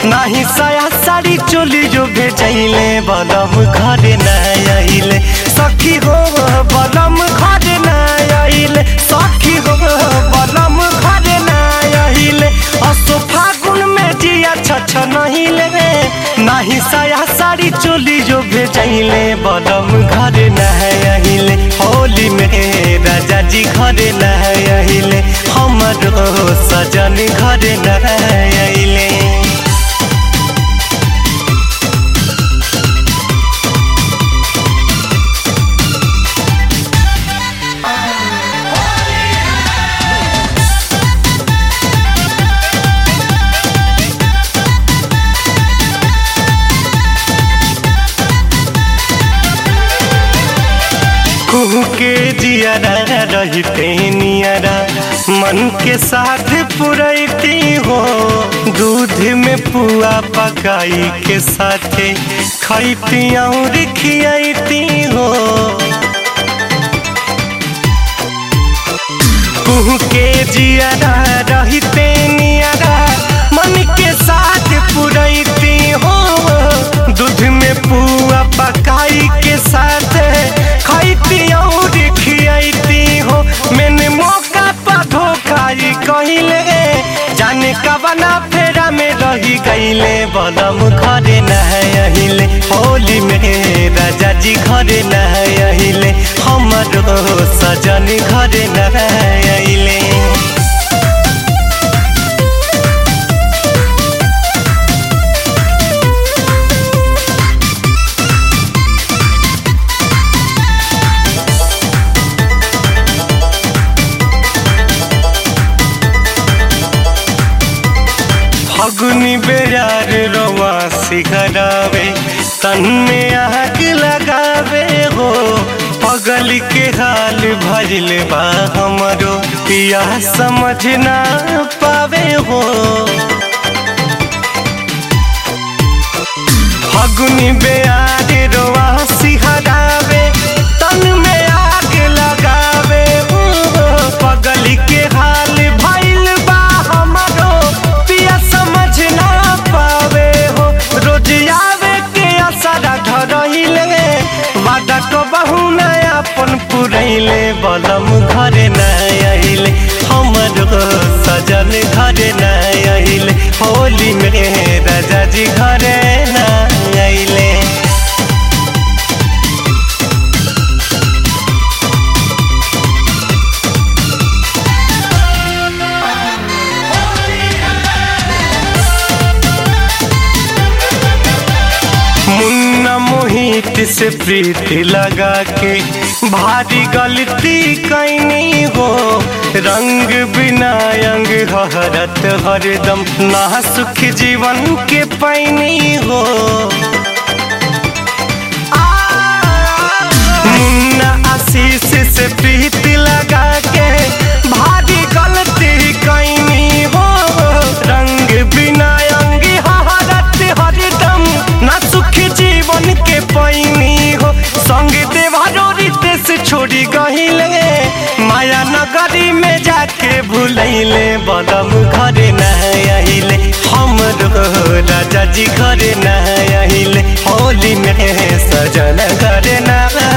नाही साया साड़ी चोली जो भेजैले बलम घरे न आइले सखी हो बलम घरे न आइले सखी हो बलम घरे न आइले असो फागुन में जिया छछ नहीं ले नाही साया साड़ी चोली जो भेजैले बलम घरे न आइले होली में राजा जी घरे न आइले हमरो सजन घरे न आइले कुहू के जियारा रहते नियरा मन के साथ पुरैती हो दूध में पुआ पकाई के साथे खैती और खियाती हो कुहू के जियारा रहते नियरा मन के साथ पुरैती हो दूध में पुआ पकाई के साथ खैती और खियाती हो मैंने मौका पर धोखाई कहिले जाने कबना फेरा में रही गईले बलम घरे नहिले होली में राजा जी घरे नहिले हमरो सजन घरे नहिले फगुनी बेजार रवा सिखरावे तन में आग लगावे हो पगल के हाल भजल बा हमरो पिया समझ ना पावे हो फगुनी बेयार रवा सिहरावे तन में आग लगावे हो पगल के हाल भइल बा हमरो पिया समझ ना पावे हो रोज आवे के असरा धरहिले वादा को बहु अपन पुरैले बलम घरे न आइले हमरो सजन घरे न आइले होली में राजा जी घरे न आइले मुन्ना मोहित से प्रीति लगा के भारी गलती कैनी हो रंग बिना अंग हरत हरदम ना सुख जीवन के पैनी हो मुन्ना आशीष से प्रीति लगा के भारी गलती कैनी हो रंग बिना अंग हरत हरदम ना सुख जीवन के पैनी हो संग देवारो रितेश छोड़ी गहिले माया नगरी में जाके भूलैले बदम घरे न आइले हमरो राजा जी घरे न आइले होली में सजन घरे न